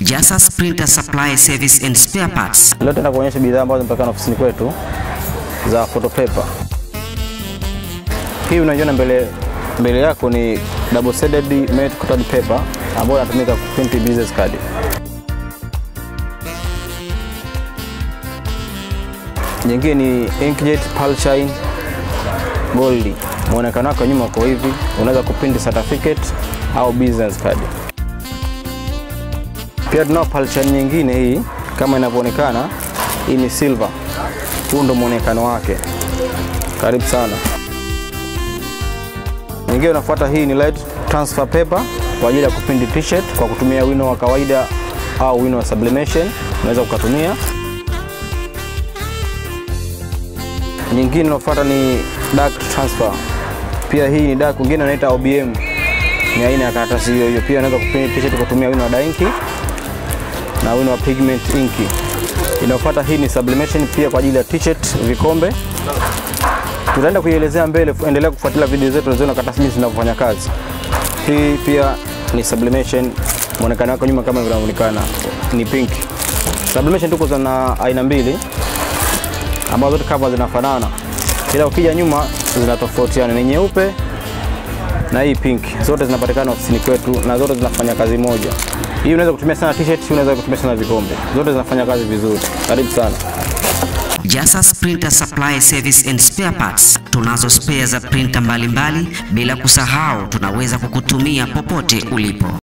Jasas Printer Supply Service and Spare Parts. Leo tutaenda kuonyesha bidhaa ambazo zinapatikana ofisini kwetu za photopaper. Hii unaiona mbele mbele yako ni double sided matte coated paper ambayo inatumika kuprint business card. Nyingine ni inkjet pearl shine gold. Muonekano wake nyuma uko hivi, unaweza kuprint certificate au business card. Pia tunao pearl shine nyingine hii kama inavyoonekana, hii ni silver. Huu ndo muonekano wake. Karibu sana. Nyingine unafuata hii ni light transfer paper kwa ajili ya kuprint t-shirt kwa kutumia wino wa kawaida au wino wa sublimation, unaweza ukatumia. Nyingine inayofuata ni dark transfer. Pia hii ni dark, wengine wanaita OBM. Ni aina ya karatasi hiyo hiyo. Pia unaweza kuprint t-shirt kwa kutumia wino wa dainki na wino wa pigment inki. Inayofuata hii ni sublimation pia kwa ajili ya t-shirt, vikombe. Tutaenda kuielezea mbele, endelea kufuatilia video zetu unaziona karatasi jinsi zinavyofanya kazi. Hii pia ni sublimation, muonekano wake nyuma kama inavyoonekana ni pink. Sublimation tuko zina aina mbili ambazo zote kama zinafanana, ila ukija nyuma zinatofautiana, ni nyeupe na hii pink. Zote zinapatikana ofisini kwetu na zote zinafanya kazi moja. Hii unaweza kutumia sana t-shirt, hii unaweza kutumia sana vikombe. Zote zinafanya kazi vizuri. Karibu sana. Jasas Printer Supply Service and Spare Parts. Tunazo spare za printer mbalimbali, bila kusahau tunaweza kukutumia popote ulipo.